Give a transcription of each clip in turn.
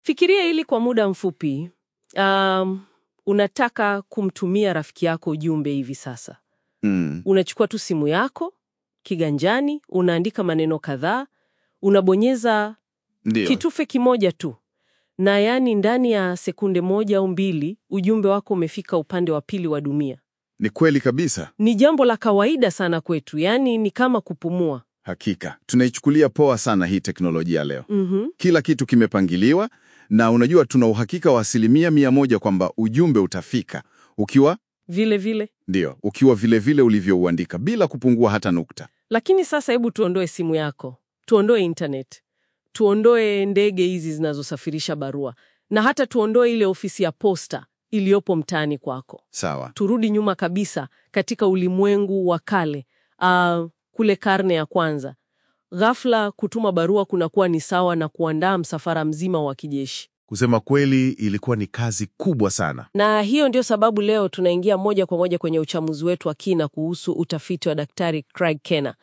Fikiria hili kwa muda mfupi. Um, unataka kumtumia rafiki yako ujumbe hivi sasa. Mm. Unachukua tu simu yako kiganjani, unaandika maneno kadhaa, unabonyeza Ndio. kitufe kimoja tu, na yaani ndani ya sekunde moja au mbili ujumbe wako umefika upande wa pili wa dunia. Ni kweli kabisa. Ni jambo la kawaida sana kwetu, yaani ni kama kupumua. Hakika. Tunaichukulia poa sana hii teknolojia leo. Mhm. Kila kitu kimepangiliwa na unajua tuna uhakika wa asilimia mia moja kwamba ujumbe utafika ukiwa Vile vile. ndio, ukiwa vile vile ulivyouandika bila kupungua hata nukta. Lakini sasa hebu tuondoe simu yako, tuondoe internet, tuondoe ndege hizi zinazosafirisha barua, na hata tuondoe ile ofisi ya posta iliyopo mtaani kwako. Sawa. Turudi nyuma kabisa katika ulimwengu wa kale, ah, kule karne ya kwanza. Ghafla kutuma barua kunakuwa ni sawa na kuandaa msafara mzima wa kijeshi. Kusema kweli, ilikuwa ni kazi kubwa sana. Na hiyo ndio sababu leo tunaingia moja kwa moja kwenye uchamuzi wetu wa kina kuhusu utafiti wa Daktari Craig Kenna.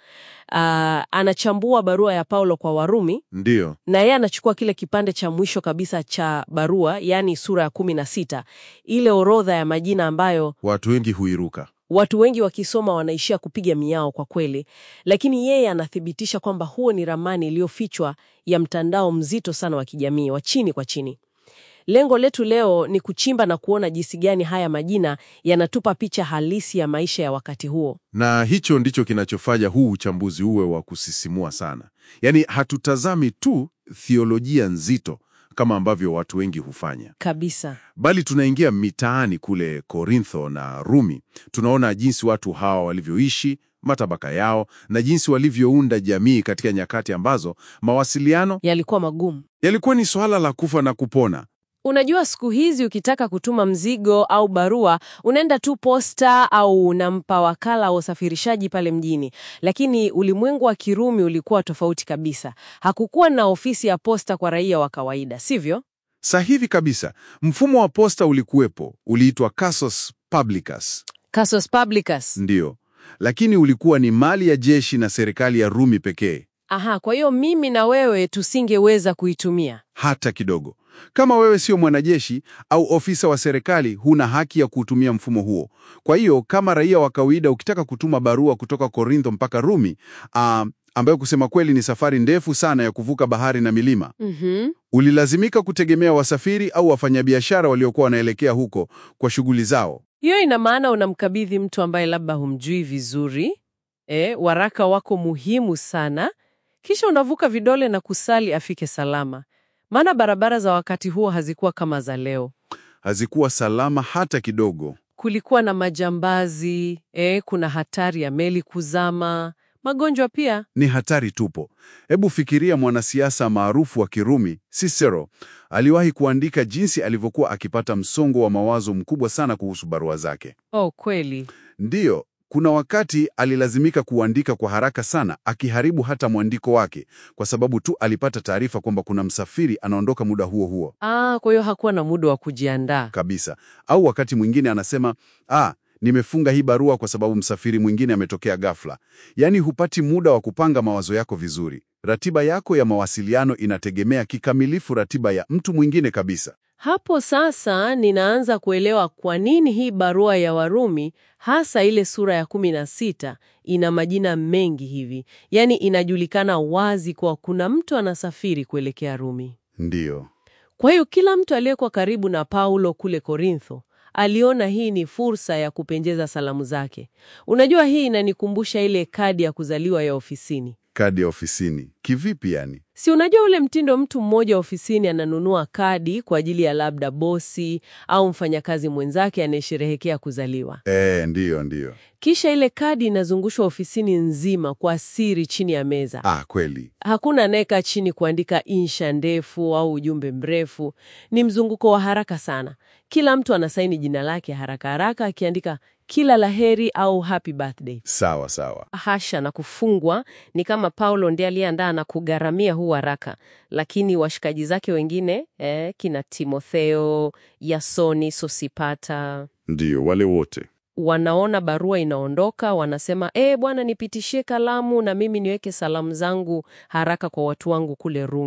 Ah, anachambua barua ya Paulo kwa Warumi Ndiyo, na yeye anachukua kile kipande cha mwisho kabisa cha barua, yaani sura ya kumi na sita, ile orodha ya majina ambayo watu wengi huiruka. watu wengi wakisoma wanaishia kupiga miao kwa kweli, lakini yeye anathibitisha kwamba huo ni ramani iliyofichwa ya mtandao mzito sana wa kijamii wa chini kwa chini. Lengo letu leo ni kuchimba na kuona jinsi gani haya majina yanatupa picha halisi ya maisha ya wakati huo. Na hicho ndicho kinachofanya huu uchambuzi uwe wa kusisimua sana. Yaani hatutazami tu thiolojia nzito kama ambavyo watu wengi hufanya, Kabisa. bali tunaingia mitaani kule Korintho na Rumi. Tunaona jinsi watu hawa walivyoishi, matabaka yao, na jinsi walivyounda jamii katika nyakati ambazo mawasiliano Yalikuwa magumu. yalikuwa ni swala la kufa na kupona. Unajua, siku hizi ukitaka kutuma mzigo au barua unaenda tu posta au unampa wakala wa usafirishaji pale mjini. Lakini ulimwengu wa Kirumi ulikuwa tofauti kabisa. Hakukuwa na ofisi ya posta kwa raia wa kawaida, sivyo? Sahihi kabisa. Mfumo wa posta ulikuwepo, uliitwa Casus Publicus. Casus Publicus. Ndiyo, lakini ulikuwa ni mali ya jeshi na serikali ya Rumi pekee, Aha, kwa hiyo mimi na wewe tusingeweza kuitumia. hata kidogo. Kama wewe sio mwanajeshi au ofisa wa serikali, huna haki ya kuutumia mfumo huo. Kwa hiyo kama raia wa kawaida, ukitaka kutuma barua kutoka Korintho mpaka Rumi, ah, ambayo kusema kweli ni safari ndefu sana ya kuvuka bahari na milima, Mhm. ulilazimika kutegemea wasafiri au wafanyabiashara waliokuwa wanaelekea huko kwa shughuli zao. Hiyo ina maana unamkabidhi mtu ambaye labda humjui vizuri, eh, waraka wako muhimu sana, kisha unavuka vidole na kusali afike salama. Maana barabara za wakati huo hazikuwa kama za leo. Hazikuwa salama hata kidogo. Kulikuwa na majambazi, eh, kuna hatari ya meli kuzama, magonjwa pia. ni hatari tupo. Hebu fikiria mwanasiasa maarufu wa Kirumi Cicero aliwahi kuandika jinsi alivyokuwa akipata msongo wa mawazo mkubwa sana kuhusu barua zake. Oh, kweli. Ndiyo, kuna wakati alilazimika kuandika kwa haraka sana, akiharibu hata mwandiko wake kwa sababu tu alipata taarifa kwamba kuna msafiri anaondoka muda huo huo Ah, kwa hiyo hakuwa na muda wa kujiandaa. kabisa. Au wakati mwingine anasema ah, nimefunga hii barua kwa sababu msafiri mwingine ametokea ghafla. Yaani hupati muda wa kupanga mawazo yako vizuri. Ratiba yako ya mawasiliano inategemea kikamilifu ratiba ya mtu mwingine kabisa. Hapo sasa ninaanza kuelewa kwa nini hii barua ya Warumi hasa ile sura ya kumi na sita ina majina mengi hivi. Yaani inajulikana wazi kwa kuna mtu anasafiri kuelekea Rumi. Ndiyo, Kwa hiyo kila mtu aliyekuwa karibu na Paulo kule Korintho aliona hii ni fursa ya kupenjeza salamu zake. Unajua, hii inanikumbusha ile kadi ya kuzaliwa ya ofisini. kadi ya ofisini. Kivipi yani? Si unajua ule mtindo, mtu mmoja ofisini ananunua kadi kwa ajili ya labda bosi au mfanyakazi mwenzake anayesherehekea kuzaliwa, E, ndiyo, ndiyo. kisha ile kadi inazungushwa ofisini nzima kwa siri chini ya meza. Ah, kweli. Hakuna anayekaa chini kuandika insha ndefu au ujumbe mrefu. Ni mzunguko wa haraka sana. Kila mtu anasaini jina lake haraka haraka, akiandika kila laheri au happy birthday. Sawa sawa. Hasha na kufungwa ni kama Paulo ndiye aliyeandaa na kugharamia huu haraka, lakini washikaji zake wengine eh, kina Timotheo, Yasoni, Sosipata Ndiyo, wale wote. wanaona barua inaondoka, wanasema e, bwana nipitishie kalamu na mimi niweke salamu zangu haraka kwa watu wangu kule Rumi.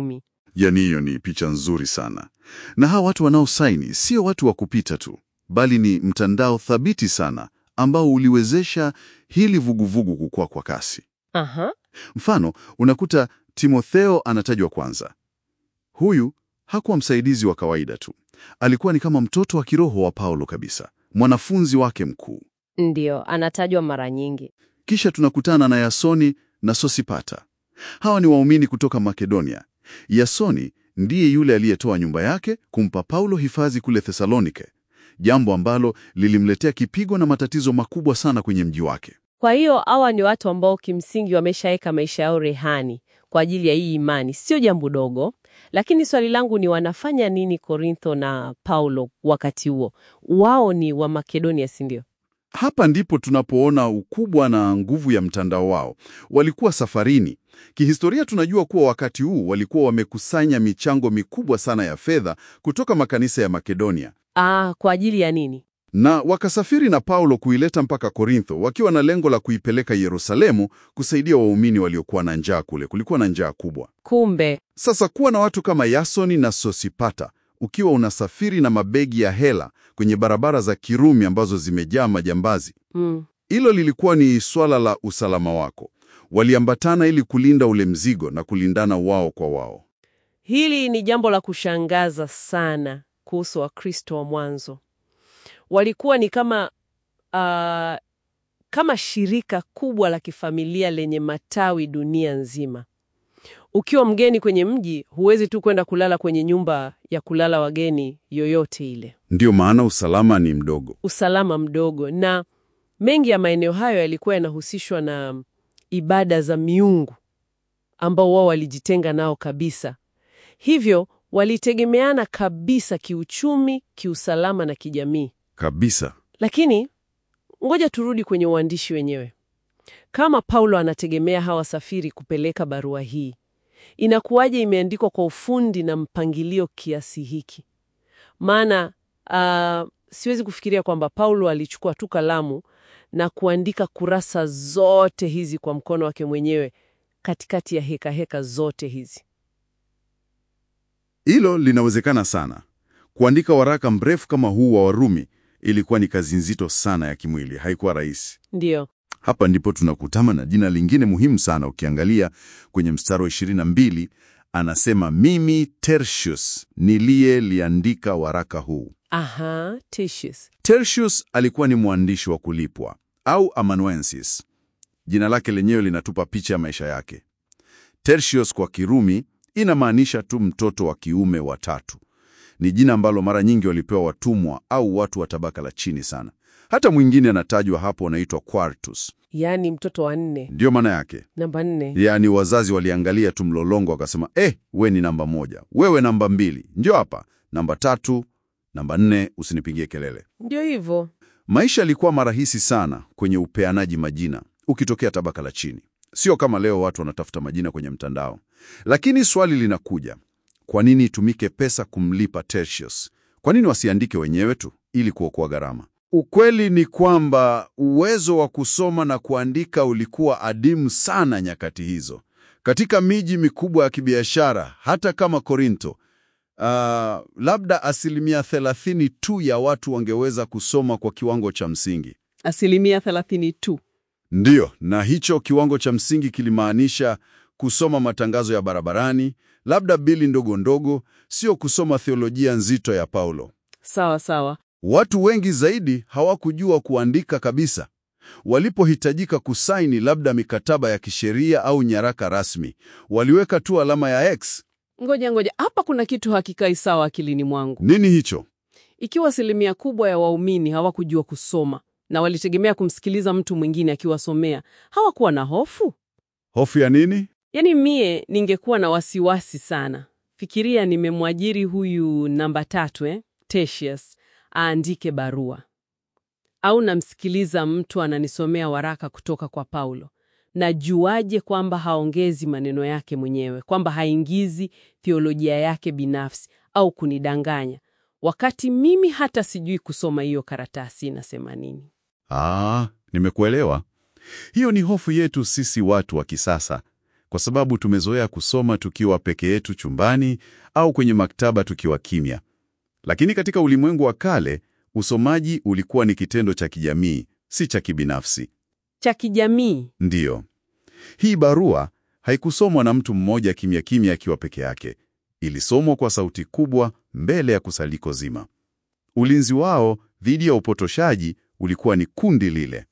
Yaani hiyo ni picha nzuri sana. Na hawa watu wanaosaini sio watu wa kupita tu, bali ni mtandao thabiti sana ambao uliwezesha hili vuguvugu kukua kwa kasi. Aha. Mfano, unakuta Timotheo anatajwa kwanza. Huyu hakuwa msaidizi wa kawaida tu, alikuwa ni kama mtoto wa kiroho wa Paulo kabisa, mwanafunzi wake mkuu. Ndiyo, anatajwa mara nyingi. Kisha tunakutana na Yasoni na Sosipata. Hawa ni waumini kutoka Makedonia. Yasoni ndiye yule aliyetoa nyumba yake kumpa Paulo hifadhi kule Thesalonike, jambo ambalo lilimletea kipigo na matatizo makubwa sana kwenye mji wake. Kwa hiyo hawa ni watu ambao kimsingi wameshaweka maisha yao rehani kwa ajili ya hii imani. Sio jambo dogo, lakini swali langu ni wanafanya nini Korintho na Paulo wakati huo? Wao ni wa Makedonia, si ndio? Hapa ndipo tunapoona ukubwa na nguvu ya mtandao wao. Walikuwa safarini. Kihistoria tunajua kuwa wakati huu walikuwa wamekusanya michango mikubwa sana ya fedha kutoka makanisa ya Makedonia Ah, kwa ajili ya nini? na wakasafiri na Paulo kuileta mpaka Korintho wakiwa na lengo la kuipeleka Yerusalemu kusaidia waumini waliokuwa na njaa kule. Kulikuwa na njaa kubwa. Kumbe Sasa kuwa na watu kama Yasoni na Sosipata ukiwa unasafiri na mabegi ya hela kwenye barabara za Kirumi ambazo zimejaa majambazi, mm, hilo lilikuwa ni swala la usalama wako. Waliambatana ili kulinda ule mzigo na kulindana wao kwa wao. hili ni jambo la kushangaza sana kuhusu Wakristo wa mwanzo. Walikuwa ni kama ah, kama shirika kubwa la kifamilia lenye matawi dunia nzima. Ukiwa mgeni kwenye mji, huwezi tu kwenda kulala kwenye nyumba ya kulala wageni yoyote ile. Ndiyo maana usalama ni mdogo. Usalama mdogo, na mengi ya maeneo hayo yalikuwa yanahusishwa na ibada za miungu ambao wao walijitenga nao kabisa. Hivyo walitegemeana kabisa kiuchumi, kiusalama na kijamii. Kabisa. Lakini ngoja turudi kwenye uandishi wenyewe. Kama Paulo anategemea hawa wasafiri kupeleka barua hii, inakuwaje imeandikwa kwa ufundi na mpangilio kiasi hiki? Maana ah, siwezi kufikiria kwamba Paulo alichukua tu kalamu na kuandika kurasa zote hizi kwa mkono wake mwenyewe katikati ya heka heka zote hizi. Hilo linawezekana sana. Kuandika waraka mrefu kama huu wa Warumi ilikuwa ni kazi nzito sana ya kimwili, haikuwa rahisi. Ndiyo. Hapa ndipo tunakutana na jina lingine muhimu sana. Ukiangalia kwenye mstari wa 22 anasema, mimi Tertius niliyeliandika waraka huu. Aha, Tertius. Tertius alikuwa ni mwandishi wa kulipwa au amanuensis. Jina lake lenyewe linatupa picha ya maisha yake. Tertius kwa Kirumi inamaanisha tu mtoto wa kiume wa tatu. Ni jina ambalo mara nyingi walipewa watumwa au watu wa tabaka la chini sana. Hata mwingine anatajwa hapo, anaitwa Quartus, Yaani mtoto wa nne, ndiyo maana yake. namba nne. Yaani wazazi waliangalia tu mlolongo wakasema, eh, we ni namba moja, wewe namba mbili, ndio hapa namba tatu, namba nne, usinipigie kelele. Ndio hivyo. Maisha yalikuwa marahisi sana kwenye upeanaji majina ukitokea tabaka la chini, sio kama leo watu wanatafuta majina kwenye mtandao. Lakini swali linakuja, kwa nini itumike pesa kumlipa Tertius? Kwa nini wasiandike wenyewe tu ili kuokoa gharama? Ukweli ni kwamba uwezo wa kusoma na kuandika ulikuwa adimu sana nyakati hizo. Katika miji mikubwa ya kibiashara hata kama Korinto, ah, labda asilimia thelathini tu ya watu wangeweza kusoma kwa kiwango cha msingi. Asilimia thelathini tu. Ndiyo, na hicho kiwango cha msingi kilimaanisha kusoma matangazo ya barabarani, labda bili ndogo ndogo, sio kusoma theolojia nzito ya Paulo. Sawa sawa. Watu wengi zaidi hawakujua kuandika kabisa. Walipohitajika kusaini labda mikataba ya kisheria au nyaraka rasmi, waliweka tu alama ya X. Ngoja ngoja, hapa kuna kitu hakikai sawa akilini mwangu. Nini hicho? Ikiwa asilimia kubwa ya waumini hawakujua kusoma na walitegemea kumsikiliza mtu mwingine akiwasomea, hawakuwa na hofu? Hofu ya nini? Yaani mie ningekuwa na wasiwasi sana. Fikiria nimemwajiri huyu namba tatu eh, Tertius aandike barua, au namsikiliza mtu ananisomea waraka kutoka kwa Paulo. Najuaje kwamba haongezi maneno yake mwenyewe, kwamba haingizi theolojia yake binafsi au kunidanganya, wakati mimi hata sijui kusoma hiyo karatasi inasema nini? Ah, nimekuelewa. Hiyo ni hofu yetu sisi watu wa kisasa, kwa sababu tumezoea kusoma tukiwa peke yetu chumbani au kwenye maktaba tukiwa kimya. Lakini katika ulimwengu wa kale, usomaji ulikuwa ni kitendo cha kijamii, si cha kibinafsi. Cha kijamii. Ndiyo. Hii barua haikusomwa na mtu mmoja kimya kimya akiwa peke yake. Ilisomwa kwa sauti kubwa mbele ya kusaliko zima. Ulinzi wao dhidi ya upotoshaji ulikuwa ni kundi lile.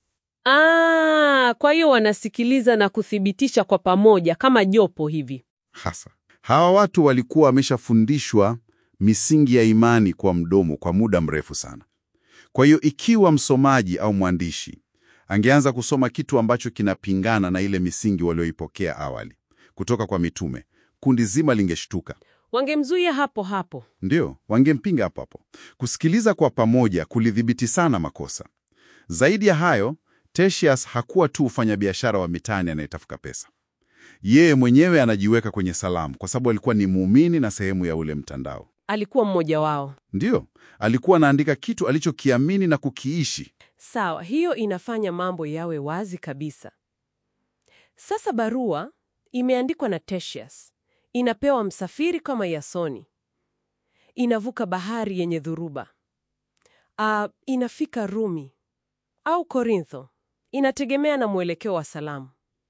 Ah, kwa hiyo wanasikiliza na kuthibitisha kwa pamoja kama jopo hivi. Hasa hawa watu walikuwa wameshafundishwa misingi ya imani kwa mdomo kwa muda mrefu sana. Kwa hiyo ikiwa msomaji au mwandishi angeanza kusoma kitu ambacho kinapingana na ile misingi walioipokea awali kutoka kwa mitume, kundi zima lingeshtuka. Wangemzuia hapo hapo. Ndiyo, wangempinga hapo hapo. Kusikiliza kwa pamoja kulidhibiti sana makosa. Zaidi ya hayo, Tertius hakuwa tu mfanyabiashara wa mitaani anayetafuta pesa. Yeye mwenyewe anajiweka kwenye salamu kwa sababu alikuwa ni muumini na sehemu ya ule mtandao. Alikuwa mmoja wao. Ndiyo, alikuwa anaandika kitu alichokiamini na kukiishi. Sawa, hiyo inafanya mambo yawe wazi kabisa. Sasa barua imeandikwa na Tertius, inapewa msafiri kama Yasoni, inavuka bahari yenye dhuruba, Ah, inafika Rumi au Korintho, inategemea na mwelekeo wa salamu.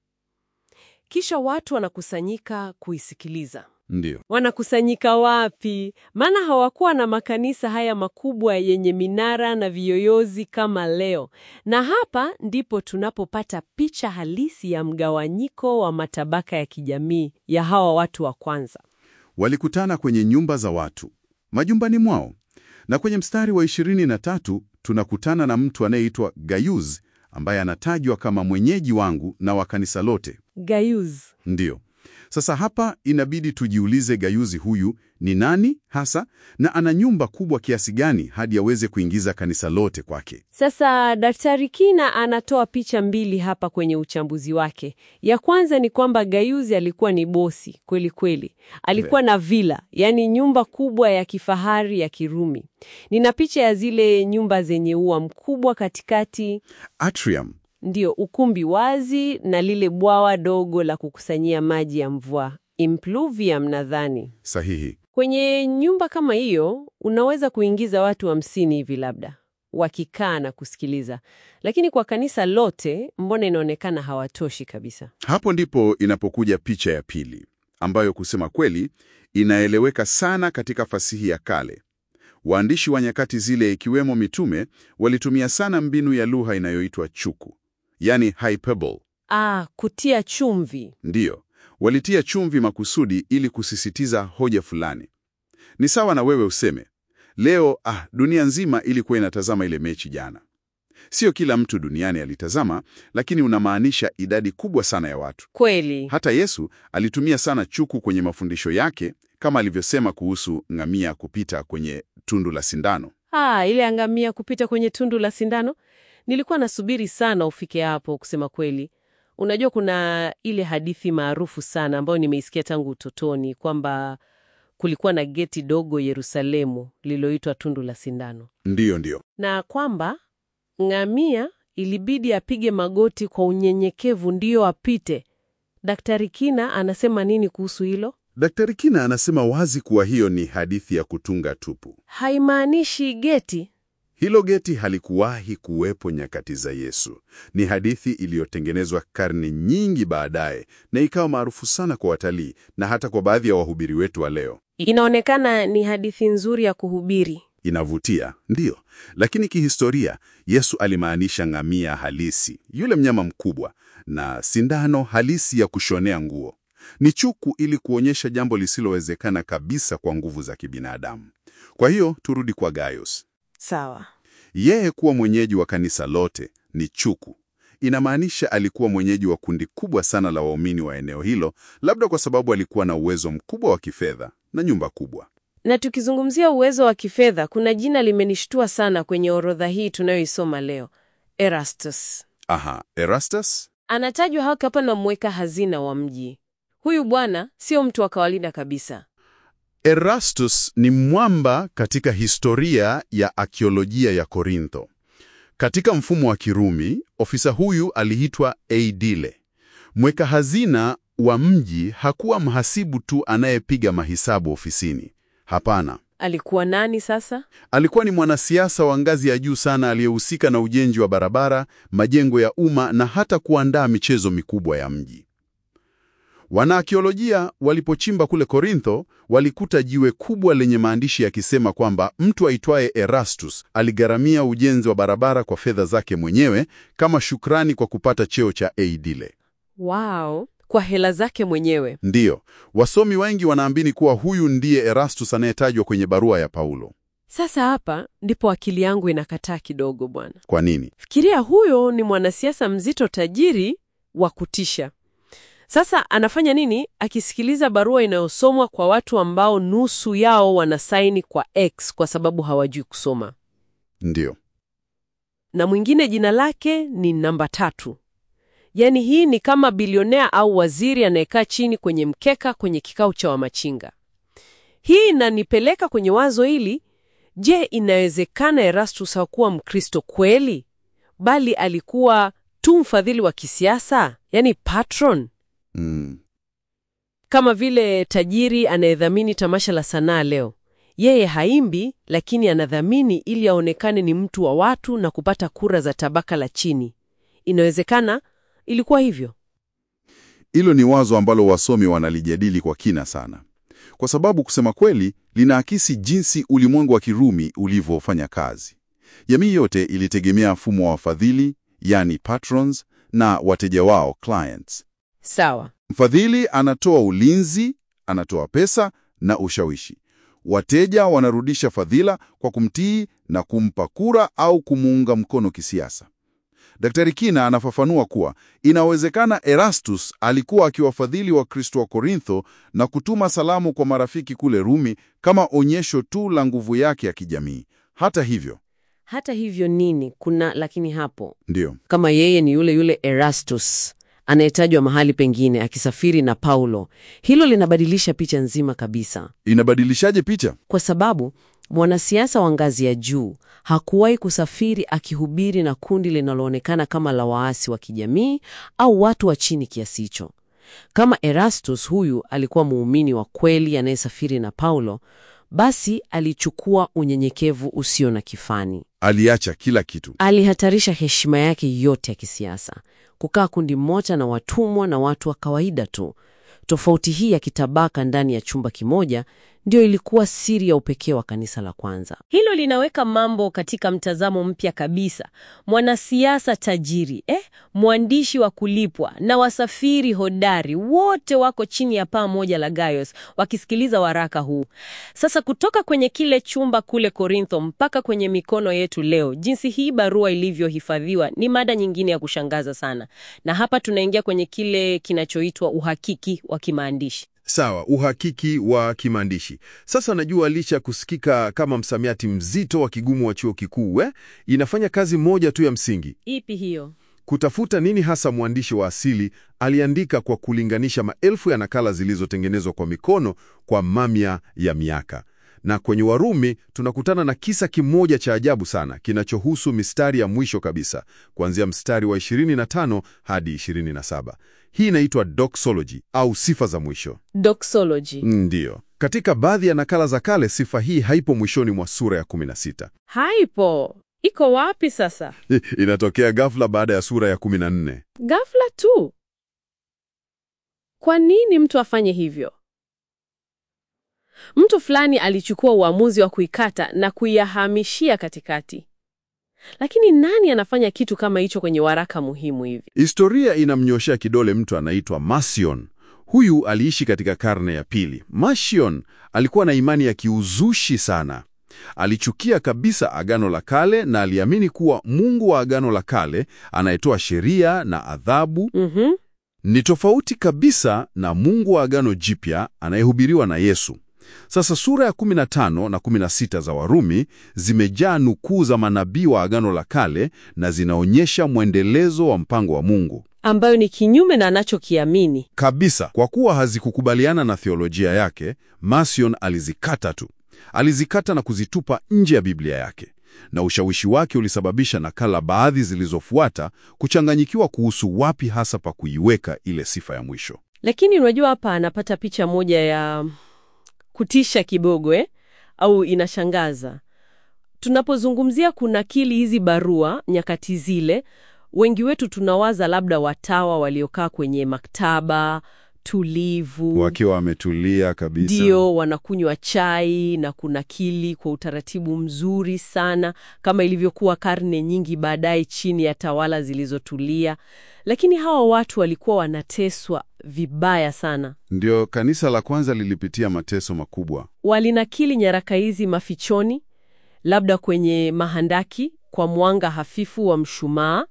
Kisha watu wanakusanyika kuisikiliza. Ndiyo, Wanakusanyika wapi? Maana hawakuwa na makanisa haya makubwa yenye minara na viyoyozi kama leo. Na hapa ndipo tunapopata picha halisi ya mgawanyiko wa matabaka ya kijamii ya hawa watu wa kwanza. walikutana kwenye nyumba za watu, majumbani mwao. Na kwenye mstari wa 23 tunakutana na mtu anayeitwa Gayuz ambaye anatajwa kama mwenyeji wangu na wa kanisa lote. Gayuz. Ndiyo. Sasa hapa inabidi tujiulize Gayuzi huyu ni nani hasa na ana nyumba kubwa kiasi gani hadi aweze kuingiza kanisa lote kwake. Sasa Daktari Kina anatoa picha mbili hapa kwenye uchambuzi wake. Ya kwanza ni kwamba Gayuzi alikuwa ni bosi kweli kweli, alikuwa na vila, yaani nyumba kubwa ya kifahari ya Kirumi. Nina picha ya zile nyumba zenye ua mkubwa katikati, Atrium. ndio ukumbi wazi na lile bwawa dogo la kukusanyia maji ya mvua, impluvium nadhani. Sahihi. Kwenye nyumba kama hiyo unaweza kuingiza watu hamsini hivi labda wakikaa na kusikiliza, lakini kwa kanisa lote mbona inaonekana hawatoshi kabisa. Hapo ndipo inapokuja picha ya pili ambayo kusema kweli inaeleweka sana katika fasihi ya kale. Waandishi wa nyakati zile ikiwemo mitume walitumia sana mbinu ya lugha inayoitwa chuku, yani hyperbole. Ah, kutia chumvi. Ndiyo, walitia chumvi makusudi ili kusisitiza hoja fulani. Ni sawa na wewe useme leo, ah, dunia nzima ilikuwa inatazama ile mechi jana. Sio kila mtu duniani alitazama, lakini unamaanisha idadi kubwa sana ya watu. Kweli. Hata Yesu alitumia sana chuku kwenye mafundisho yake, kama alivyosema kuhusu ngamia kupita kwenye tundu la sindano. Ah, ile angamia kupita kwenye tundu la sindano. Nilikuwa nasubiri sana ufike hapo kusema kweli. Unajua kuna ile hadithi maarufu sana ambayo nimeisikia tangu utotoni kwamba kulikuwa na geti dogo Yerusalemu lililoitwa tundu la sindano. Ndiyo, ndiyo. na kwamba ngamia ilibidi apige magoti kwa unyenyekevu ndiyo apite. Daktari Kina anasema nini kuhusu hilo? Daktari Kina anasema wazi kuwa hiyo ni hadithi ya kutunga tupu. Haimaanishi geti. Hilo geti halikuwahi kuwepo nyakati za Yesu. Ni hadithi iliyotengenezwa karne nyingi baadaye na ikawa maarufu sana kwa watalii na hata kwa baadhi ya wahubiri wetu wa leo. Inaonekana ni hadithi nzuri ya kuhubiri. Inavutia, ndiyo, lakini kihistoria Yesu alimaanisha ngamia halisi, yule mnyama mkubwa, na sindano halisi ya kushonea nguo. Ni chuku ili kuonyesha jambo lisilowezekana kabisa kwa nguvu za kibinadamu. Kwa hiyo turudi kwa Gaius. Sawa. Yeye kuwa mwenyeji wa kanisa lote ni chuku. Inamaanisha alikuwa mwenyeji wa kundi kubwa sana la waumini wa eneo hilo, labda kwa sababu alikuwa na uwezo mkubwa wa kifedha na nyumba kubwa. Na tukizungumzia uwezo wa kifedha, kuna jina limenishtua sana kwenye orodha hii tunayoisoma leo, Erastus. Aha, Erastus? Anatajwa hapa hapa na mweka hazina wa mji. Huyu bwana sio mtu wa kawaida kabisa. Erastus ni mwamba katika historia ya akiolojia ya Korintho. Katika mfumo wa Kirumi, ofisa huyu aliitwa Eidile. Mweka hazina wa mji hakuwa mhasibu tu anayepiga mahesabu ofisini. Hapana, Alikuwa nani sasa? alikuwa ni mwanasiasa wa ngazi ya juu sana aliyehusika na ujenzi wa barabara, majengo ya umma na hata kuandaa michezo mikubwa ya mji. Wanaakiolojia walipochimba kule Korintho walikuta jiwe kubwa lenye maandishi yakisema kwamba mtu aitwaye Erastus aligharamia ujenzi wa barabara kwa fedha zake mwenyewe kama shukrani kwa kupata cheo cha aedile. Wow, kwa hela zake mwenyewe. Ndiyo, wasomi wengi wanaamini kuwa huyu ndiye Erastus anayetajwa kwenye barua ya Paulo. Sasa hapa ndipo akili yangu inakataa kidogo bwana. Kwa nini? Fikiria, huyo ni mwanasiasa mzito, tajiri wa kutisha. Sasa anafanya nini akisikiliza barua inayosomwa kwa watu ambao nusu yao wanasaini kwa X kwa sababu hawajui kusoma, Ndiyo. na mwingine jina lake ni namba tatu. Yaani hii ni kama bilionea au waziri anayekaa chini kwenye mkeka kwenye kikao cha wamachinga. Hii inanipeleka kwenye wazo hili, je, inawezekana Erastus hakuwa Mkristo kweli, bali alikuwa tu mfadhili wa kisiasa, yaani patron, Mm. kama vile tajiri anayedhamini tamasha la sanaa leo. Yeye haimbi, lakini anadhamini ili aonekane ni mtu wa watu na kupata kura za tabaka la chini. Inawezekana ilikuwa hivyo. Hilo ni wazo ambalo wasomi wanalijadili kwa kina sana, kwa sababu kusema kweli linaakisi jinsi ulimwengu wa Kirumi ulivyofanya kazi. Jamii yote ilitegemea mfumo wa wafadhili, yani patrons, na wateja wao clients. Sawa. Mfadhili anatoa ulinzi, anatoa pesa na ushawishi. Wateja wanarudisha fadhila kwa kumtii na kumpa kura au kumuunga mkono kisiasa. Daktari Kina anafafanua kuwa inawezekana Erastus alikuwa akiwafadhili Wakristo wa Korintho na kutuma salamu kwa marafiki kule Rumi kama onyesho tu la nguvu yake ya kijamii. Hata hivyo, Hata hivyo nini? Kuna lakini hapo, ndiyo kama yeye ni yule yule Erastus anayetajwa mahali pengine akisafiri na Paulo, hilo linabadilisha picha nzima kabisa, inabadilishaje picha? kwa sababu mwanasiasa wa ngazi ya juu hakuwahi kusafiri akihubiri na kundi linaloonekana kama la waasi wa kijamii au watu wa chini kiasi hicho. Kama Erastus huyu alikuwa muumini wa kweli anayesafiri na Paulo, basi alichukua unyenyekevu usio na kifani. Aliacha kila kitu. Alihatarisha heshima yake yote ya kisiasa, kukaa kundi moja na watumwa na watu wa kawaida tu. Tofauti hii ya kitabaka ndani ya chumba kimoja ndio ilikuwa siri ya upekee wa kanisa la kwanza. Hilo linaweka mambo katika mtazamo mpya kabisa. Mwanasiasa tajiri, eh, mwandishi wa kulipwa na wasafiri hodari wote wako chini ya paa moja la Gaius wakisikiliza waraka huu. Sasa kutoka kwenye kile chumba kule Korintho mpaka kwenye mikono yetu leo, jinsi hii barua ilivyohifadhiwa ni mada nyingine ya kushangaza sana. Na hapa tunaingia kwenye kile kinachoitwa uhakiki wa kimaandishi. Sawa, uhakiki wa kimaandishi. Sasa najua licha ya kusikika kama msamiati mzito wa kigumu wa chuo kikuu eh, inafanya kazi moja tu ya msingi, Ipi hiyo? kutafuta nini hasa mwandishi wa asili aliandika kwa kulinganisha maelfu ya nakala zilizotengenezwa kwa mikono kwa mamia ya miaka. Na kwenye Warumi tunakutana na kisa kimoja cha ajabu sana kinachohusu mistari ya mwisho kabisa, kuanzia mstari wa 25 hadi 27. Hii inaitwa doxology au sifa za mwisho. Doxology. Ndiyo. Katika baadhi ya nakala za kale sifa hii haipo mwishoni mwa sura ya 16. Haipo. Iko wapi sasa? Inatokea ghafla baada ya sura ya 14. Ghafla tu. Kwa nini mtu afanye hivyo? Mtu fulani alichukua uamuzi wa kuikata na kuihamishia katikati. Lakini nani anafanya kitu kama hicho kwenye waraka muhimu hivi? Historia inamnyoshea kidole mtu anaitwa Marcion. Huyu aliishi katika karne ya pili. Marcion alikuwa na imani ya kiuzushi sana. Alichukia kabisa Agano la Kale na aliamini kuwa Mungu wa Agano la Kale anayetoa sheria na adhabu Mhm. ni tofauti kabisa na Mungu wa Agano Jipya anayehubiriwa na Yesu. Sasa sura ya 15 na 16 za Warumi zimejaa nukuu za manabii wa Agano la Kale na zinaonyesha mwendelezo wa mpango wa Mungu. Ambayo ni kinyume na anachokiamini. Kabisa, kwa kuwa hazikukubaliana na theolojia yake, Marcion alizikata tu. Alizikata na kuzitupa nje ya Biblia yake. Na ushawishi wake ulisababisha nakala baadhi zilizofuata kuchanganyikiwa kuhusu wapi hasa pa kuiweka ile sifa ya mwisho. Lakini unajua hapa anapata picha moja ya kutisha kidogo eh? Au inashangaza. Tunapozungumzia kunakili hizi barua nyakati zile, wengi wetu tunawaza labda watawa waliokaa kwenye maktaba tulivu, Wakiwa wametulia kabisa. ndio wanakunywa chai na kunakili kwa utaratibu mzuri sana, kama ilivyokuwa karne nyingi baadaye chini ya tawala zilizotulia. Lakini hawa watu walikuwa wanateswa vibaya sana. Ndio kanisa la kwanza lilipitia mateso makubwa. Walinakili nyaraka hizi mafichoni, labda kwenye mahandaki kwa mwanga hafifu wa mshumaa,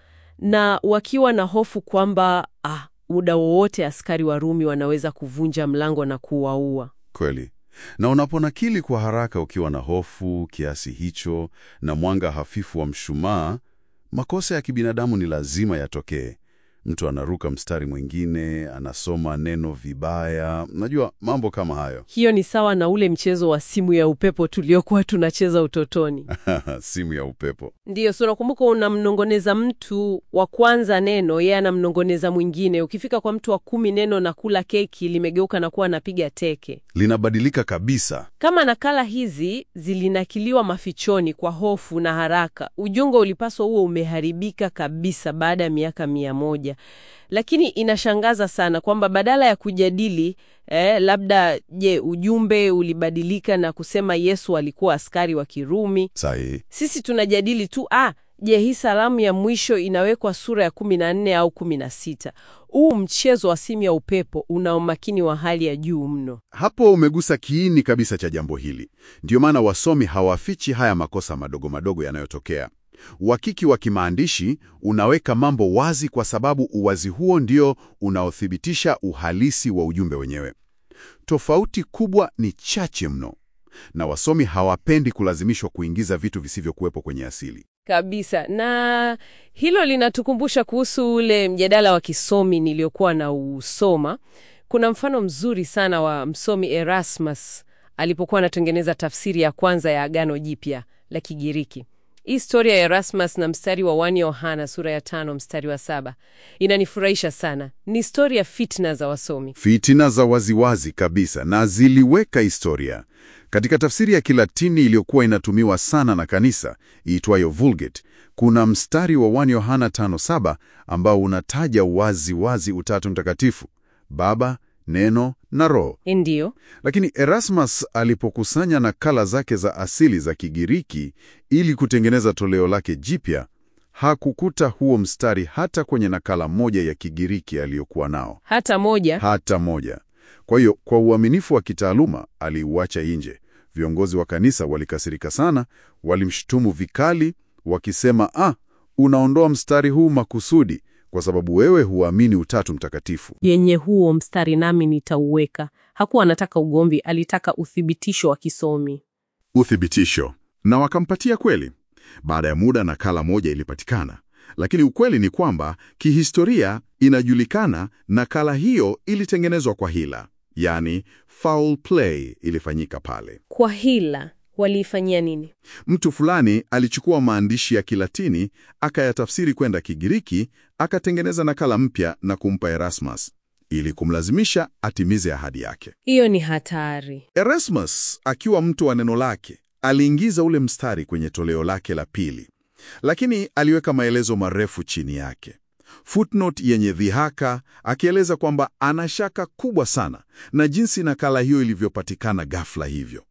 na wakiwa na hofu kwamba ah, muda wowote askari wa Rumi wanaweza kuvunja mlango na kuwaua. Kweli. Na unaponakili kwa haraka ukiwa na hofu kiasi hicho na mwanga hafifu wa mshumaa, makosa ya kibinadamu ni lazima yatokee. Mtu anaruka mstari mwingine, anasoma neno vibaya, unajua mambo kama hayo. Hiyo ni sawa na ule mchezo wa simu ya upepo tuliokuwa tunacheza utotoni. Simu ya upepo. Ndiyo, so nakumbuka unamnongoneza mtu wa kwanza neno, yeye anamnongoneza mwingine. Ukifika kwa mtu wa kumi neno na kula keki limegeuka na kuwa napiga teke. Linabadilika kabisa. Kama nakala hizi zilinakiliwa mafichoni kwa hofu na haraka, ujungo ulipaswa huo umeharibika kabisa baada ya miaka mia moja. Lakini inashangaza sana kwamba badala ya kujadili eh, labda je, ujumbe ulibadilika na kusema Yesu alikuwa askari wa Kirumi, Sahihi. sisi tunajadili tu ah, je, hii salamu ya mwisho inawekwa sura ya kumi na nne au kumi na sita? Huu mchezo wa simu ya upepo una umakini wa hali ya juu mno. Hapo umegusa kiini kabisa cha jambo hili. Ndiyo maana wasomi hawafichi haya makosa madogo madogo yanayotokea. Uhakiki wa kimaandishi unaweka mambo wazi, kwa sababu uwazi huo ndio unaothibitisha uhalisi wa ujumbe wenyewe. Tofauti kubwa ni chache mno, na wasomi hawapendi kulazimishwa kuingiza vitu visivyokuwepo kwenye asili. Kabisa. Na hilo linatukumbusha kuhusu ule mjadala wa kisomi niliokuwa na usoma. Kuna mfano mzuri sana wa msomi Erasmus alipokuwa anatengeneza tafsiri ya kwanza ya Agano Jipya la Kigiriki. Hii historia ya Erasmus na mstari wa 1 Yohana sura ya tano mstari wa saba inanifurahisha sana. Ni historia ya fitna za wasomi. Fitina za waziwazi kabisa, na ziliweka historia. Katika tafsiri ya Kilatini iliyokuwa inatumiwa sana na kanisa iitwayo Vulgate, kuna mstari wa 1 Yohana 5:7 ambao unataja wazi wazi Utatu Mtakatifu, Baba, Neno na Roho. Ndiyo. Lakini Erasmus alipokusanya nakala zake za asili za Kigiriki ili kutengeneza toleo lake jipya, hakukuta huo mstari hata kwenye nakala moja ya Kigiriki aliyokuwa nao, Hata moja. hata moja. Kwa hiyo, kwa uaminifu wa kitaaluma aliuacha nje. Viongozi wa kanisa walikasirika sana, walimshutumu vikali, wakisema, ah, unaondoa mstari huu makusudi kwa sababu wewe huamini Utatu Mtakatifu. yenye huo mstari nami nitauweka. Hakuwa anataka ugomvi, alitaka uthibitisho wa kisomi. Uthibitisho. Na wakampatia kweli. Baada ya muda nakala moja ilipatikana, lakini ukweli ni kwamba kihistoria inajulikana nakala hiyo ilitengenezwa kwa hila, yaani foul play ilifanyika pale. Kwa hila waliifanyia nini? Mtu fulani alichukua maandishi ya Kilatini akayatafsiri kwenda Kigiriki, akatengeneza nakala mpya na kumpa Erasmus ili kumlazimisha atimize ahadi yake. Hiyo ni hatari. Erasmus akiwa mtu wa neno lake aliingiza ule mstari kwenye toleo lake la pili, lakini aliweka maelezo marefu chini yake, footnote yenye dhihaka, akieleza kwamba ana shaka kubwa sana na jinsi nakala hiyo ilivyopatikana ghafla hivyo.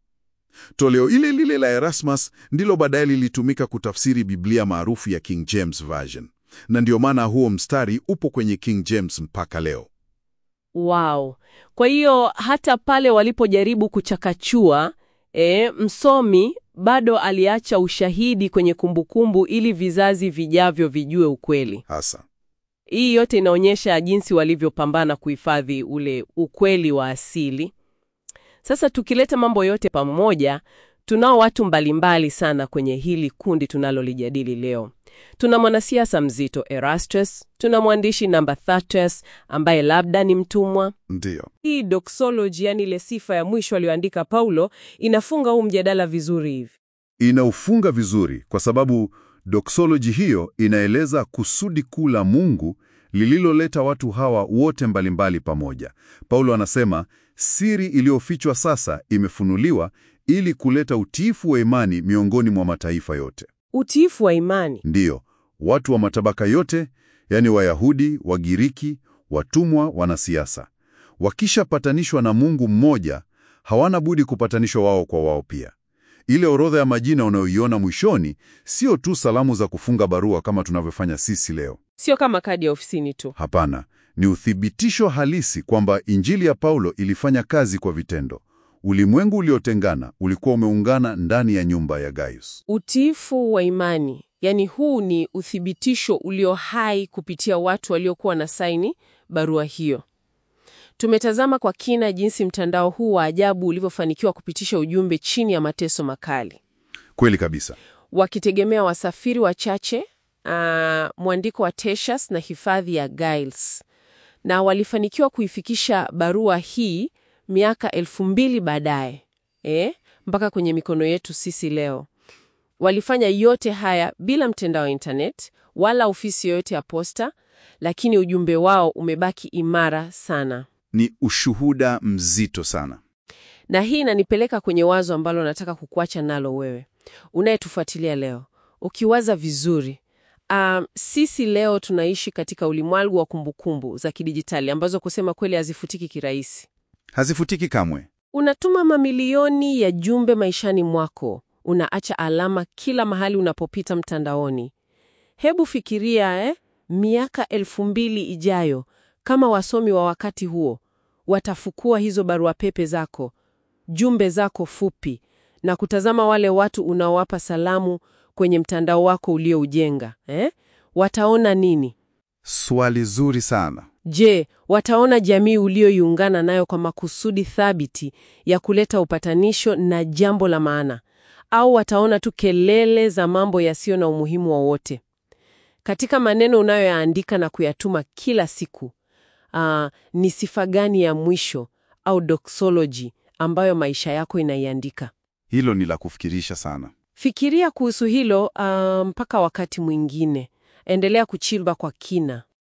Toleo ile lile la Erasmus ndilo baadaye lilitumika kutafsiri Biblia maarufu ya King James Version, na ndio maana huo mstari upo kwenye King James mpaka leo. Wow. Kwa hiyo hata pale walipojaribu kuchakachua, e, msomi bado aliacha ushahidi kwenye kumbukumbu ili vizazi vijavyo vijue ukweli. Hasa Hii yote inaonyesha jinsi walivyopambana kuhifadhi ule ukweli wa asili. Sasa tukileta mambo yote pamoja, tunao watu mbalimbali sana kwenye hili kundi tunalolijadili leo. Tuna mwanasiasa mzito Erastus, tuna mwandishi namba Thatus ambaye labda ni mtumwa. ndiyo. Hii doxology, yani ile sifa ya mwisho aliyoandika Paulo, inafunga huu mjadala vizuri hivi. Inaufunga vizuri kwa sababu doksoloji hiyo inaeleza kusudi kuu la Mungu lililoleta watu hawa wote mbalimbali pamoja. Paulo anasema siri iliyofichwa sasa imefunuliwa ili kuleta utiifu wa imani miongoni mwa mataifa yote. Utiifu wa imani. Ndiyo, watu wa matabaka yote, yaani Wayahudi, Wagiriki, watumwa, wanasiasa, wakishapatanishwa na Mungu mmoja, hawana budi kupatanishwa wao kwa wao pia. Ile orodha ya majina unayoiona mwishoni sio tu salamu za kufunga barua kama tunavyofanya sisi leo. Sio kama kadi ya ofisini tu. Hapana, ni uthibitisho halisi kwamba Injili ya Paulo ilifanya kazi kwa vitendo. Ulimwengu uliotengana ulikuwa umeungana ndani ya nyumba ya Gaius. Utiifu wa imani, yaani huu ni uthibitisho ulio hai kupitia watu waliokuwa na saini barua hiyo. Tumetazama kwa kina jinsi mtandao huu wa ajabu ulivyofanikiwa kupitisha ujumbe chini ya mateso makali, Kweli kabisa. wakitegemea wasafiri wachache, ah, mwandiko wa Tertius na hifadhi ya Giles, na walifanikiwa kuifikisha barua hii miaka elfu mbili baadaye eh, mpaka kwenye mikono yetu sisi leo. Walifanya yote haya bila mtandao wa internet wala ofisi yoyote ya posta, lakini ujumbe wao umebaki imara sana. Ni ushuhuda mzito sana. Na hii inanipeleka kwenye wazo ambalo nataka kukuacha nalo wewe unayetufuatilia leo. Ukiwaza vizuri, um, sisi leo tunaishi katika ulimwengu wa kumbukumbu za kidijitali ambazo kusema kweli hazifutiki kirahisi. Hazifutiki kamwe. Unatuma mamilioni ya jumbe maishani mwako, unaacha alama kila mahali unapopita mtandaoni. Hebu fikiria eh, miaka elfu mbili ijayo, kama wasomi wa wakati huo watafukua hizo barua pepe zako, jumbe zako fupi, na kutazama wale watu unaowapa salamu kwenye mtandao wako ulioujenga eh? Wataona nini? Swali zuri sana. Je, wataona jamii ulioiungana nayo kwa makusudi thabiti ya kuleta upatanisho na jambo la maana, au wataona tu kelele za mambo yasiyo na umuhimu wowote? Katika maneno unayoyaandika na kuyatuma kila siku, aa, ni sifa gani ya mwisho au doxology ambayo maisha yako inaiandika? Hilo ni la kufikirisha sana. Fikiria kuhusu hilo aa, mpaka wakati mwingine. Endelea kuchimba kwa kina.